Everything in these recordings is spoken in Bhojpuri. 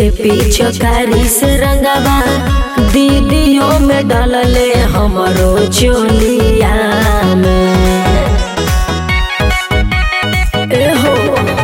के पीछे कारी से रंगवा दीदियों में डलले हमरो चोलिया में एहो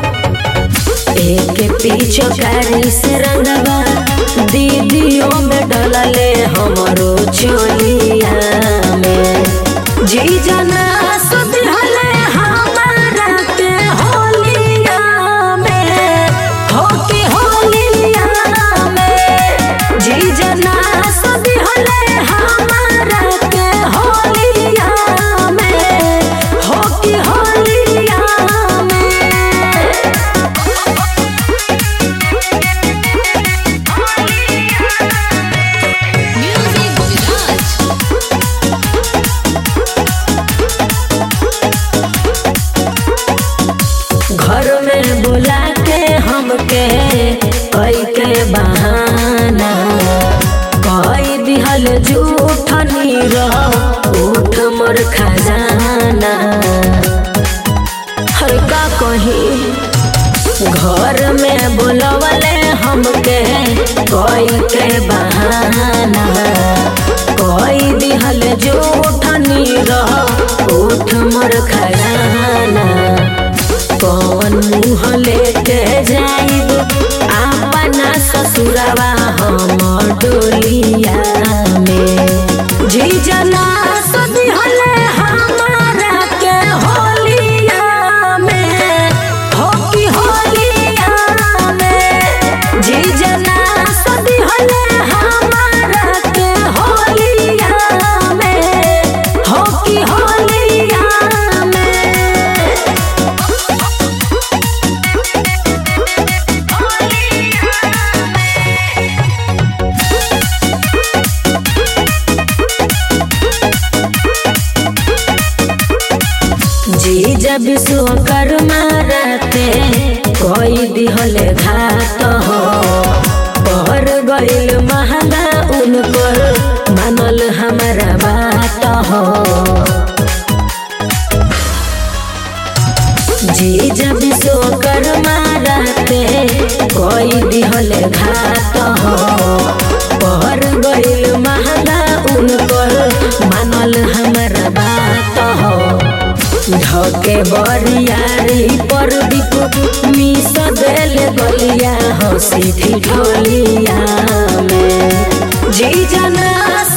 एक पीछे कारी से रंगवा दीदियों में डलले हमरो चोलिया में जी जना सुधले हमारा के होलिया में हो के होलिया में जी जना सुधले हमारा के होलिया में हो के होलिया में Music Village. घर में बुला के हमके कई के बहाना कई दिहल झूठ नीर उठ मोर खजाना हर का कही घर में बुलवले हमके कई के बहाना कई दिहल झूठ नीर उठ मोर खजाना कौन मुँह लेके जाइब अपना ससुरवा हम डोलिया में जी जना सदिहले हमारा के होलिया में हो की होलिया में जी जना सदिहले हमारा के होलिया में हो की होलिया में जी जब विश्वकर्मा रहते कोई दिहले घात हो पर गइल महंगा उनकर मानल हमारा बात हो जी जब विश्वकर्मा रहते कोई दिहले घात हो पर गइल महंगा उनकर मानल हमारा बात हो ढके बरियारी पर बिकु मिस देल गलिया हंसी ठिठोलिया में जी जना